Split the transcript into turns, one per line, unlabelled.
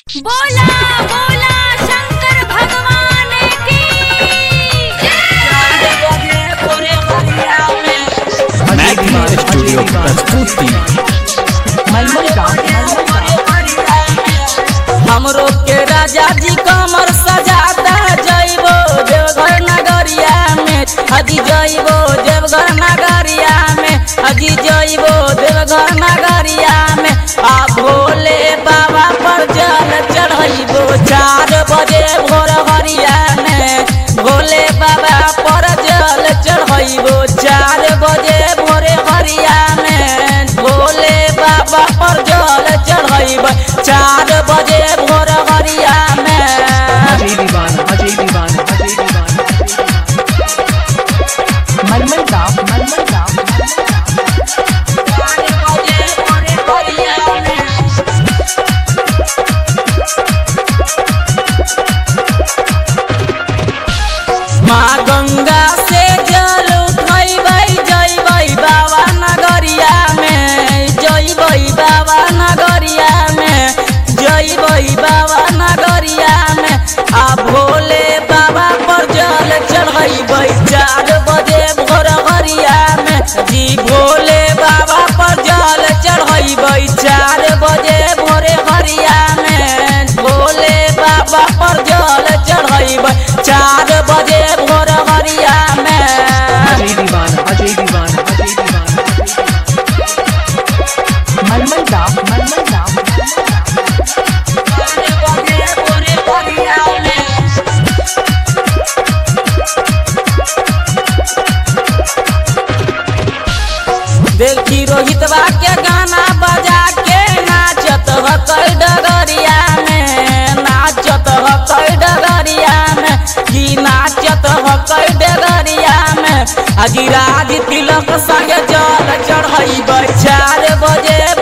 बोला बोला शंकर भगवान की
मैग्मा स्टूडियो प्रस्तुति
हमरो के राजा जी कमर सजाता जइबो देवघर नगरिया में हजी जइबो देवघर नगरिया में हजी जइबो देवघर नगरिया में आ भोले बाबा पर जल चढ़इबो चार बजे भोर हरिया में भोले बाबा पर जल चढ़इबो चार बजे भोरे हरिया में भोले बाबा पर जल चढ़इब चार बजे भोर हरिया में
अजय दीवाना अजय दीवाना अजय दीवाना मलमल गाँव मलमल गाँव
चार बजे भोरे हरिया में माँ गंगा से जल उठैबै जइबै बाबा नगरिया में जइबै बाबा नगरिया में जइबै बाबा नगरिया में आ भोले बाबा पर जल चढ़ैबै चार बजे भोर हरिया में जी भोले बाबा पर जल चढ़ैबै चार बजे भोरे हरिया में भोले बाबा पर जल चढ़ैबै चार बजे भोर हरिया में
अजय दीवाना अजय दीवाना अजय दीवाना मलमल गाँव मलमल गाँव
चार बजे भोरे हरिया में देखी रोहितवा के गाना बजा के नाचत हकै डगरिया में नाचत हकै डगरिया में की नाचत हकै डगरिया में अजी राज तिलक संगे जल चढ़ैबै चार बजे